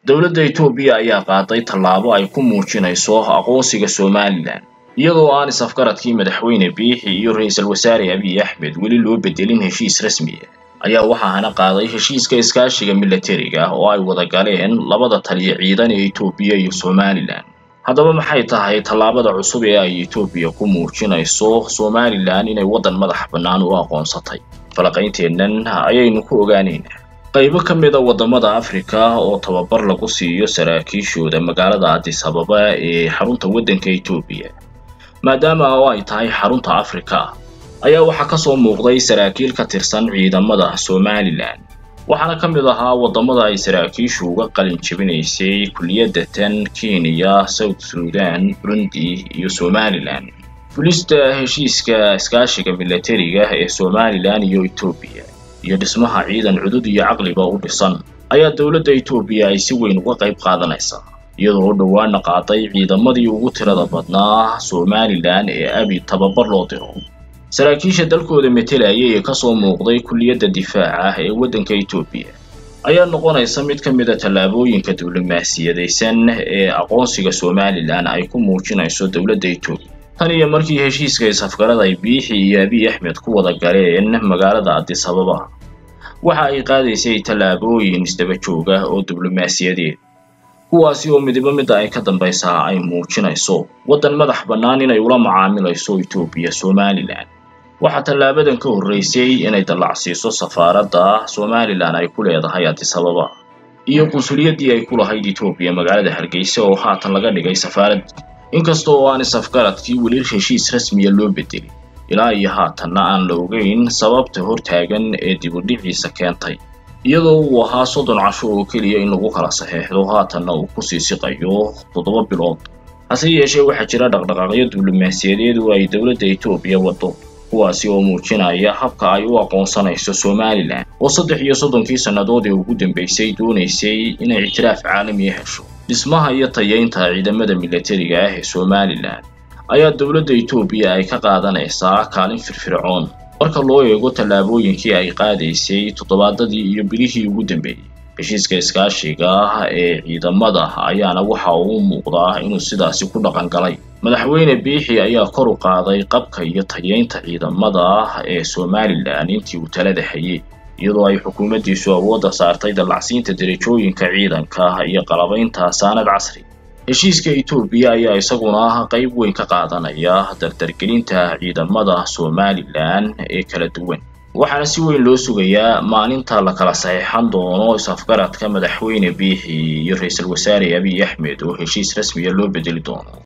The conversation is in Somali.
dowladda etoobiya ayaa qaaday tallaabo ay ku muujinayso aqoonsiga somalilan iyadoo aan is-afgaradkii madaxweyne biixi iyo ra-iisul wasaare abiy axmed weli loo bedelin heshiis rasmiya ayaa waxaana qaaday heshiiska iskaashiga milatariga oo ay wada galeen labada taliya ciidan ee etoobiya iyo somalilan haddaba maxay tahay tallaabada cusub ee ay etoobiya ku muujinayso somalilan inay waddan madax bannaan u aqoonsatay falaqaynteennan ayaynu ku ogaanaynaa qaybo ka mid a waddamada afrika oo tababar lagu siiyo saraakiishooda magaalada addis ababa ee xarunta waddanka etoobiya maadaama oo ay tahay xarunta afrika ayaa waxaa ka soo muuqday saraakiil ka tirsan ciidamada somalilan waxaana ka mid ahaa waddamada ay saraakiishu uga qalin jebinaysay kulliyadda tan kenya south sudan burundi iyo somalilan fulista heshiiska iskaashiga milatariga ee somalilan iyo etoobiya iyo dhismaha ciidan cudud iyo caqliba u dhisan ayaa dowladda etoobiya ay si weyn uga qayb qaadanaysaa iyadoo dhowaana qaaday ciidamadii ugu tirada badnaa somalilan ee abi tababar loo diro saraakiisha dalkooda metelayay ee kasoo muuqday kulliyadda difaaca ee waddanka etoobiya ayaa noqonaysa mid ka mid a tallaabooyinka diblomaasiyadaysan ee aqoonsiga somalilan ay ku muujinayso dowladda etoobiya tan iyo markii heshiiska is-afgarada ay biixi iyo abiy axmed ku wada galeen magaalada addis ababa waxa ay qaadaysay tallaabooyin isdaba joog ah oo diblomaasiyadeed kuwaasi oo midibo midda ay ka dambaysaa ay muujinayso waddan madax bannaan inay ula macaamilayso etoobiya somalilan waxaa tallaabadan ka horreysay inay dallacsiiso safaaradda somalilan ay ku leedahay addis ababa iyo qunsuliyaddii ay ku lahayd etoobiya magaalada hargeysa oo haatan laga dhigay safaarad inkasta oo aan is-afgaradkii weli heshiis rasmiya loo bedelin ilaa iyo haatanna aan la ogeyn sababta hortaagan ee dibudhiciisa keentay iyadoo uu ahaa soddon casho oo keliya in lagu kala saxeexdo haatanna uu kusii siqayo toddoba bilood hase yeeshee waxaa jira dhaqdhaqaaqyo diblomaasiyadeed oo ay dowladda etoobiya waddo kuwaasi oo muujinaya habka ay u aqoonsanayso somalilan oo saddex iyo soddonkii sannadood ee ugu dambeysay doonaysay inay ictiraaf caalamiya hesho dhismaha iyo tayeynta ciidamada milatariga ah ee somalilan ayaa dowladda etoobiya ay ka qaadanaysaa kaalin firfircoon marka loo eego tallaabooyinkii ay qaadaysay toddobaadadii iyo bilihii ugu dambeeyey heshiiska iskaashiga ee ciidamada ayaana waxa uu muuqdaa inuu sidaasi ku dhaqan galay madaxweyne biixi ayaa kor u qaaday qabka iyo tayeynta ciidamada ee somalilan intii uu talada hayay iyadoo ay xukuumaddiisu awoodda saartay dallacsiinta derajooyinka ciidanka iyo qalabaynta saanad casri heshiiska etoobiya ayaa isaguna qayb weyn ka qaadanaya dardargelinta ciidamada somalilan ee kala duwan waxaana si weyn loo sugayaa maalinta la kala saxeexan doono is-afgaradka madaxweyne biixi iyo ra-iisul wasaare abiy axmed oo heshiis rasmiya loo bedeli doono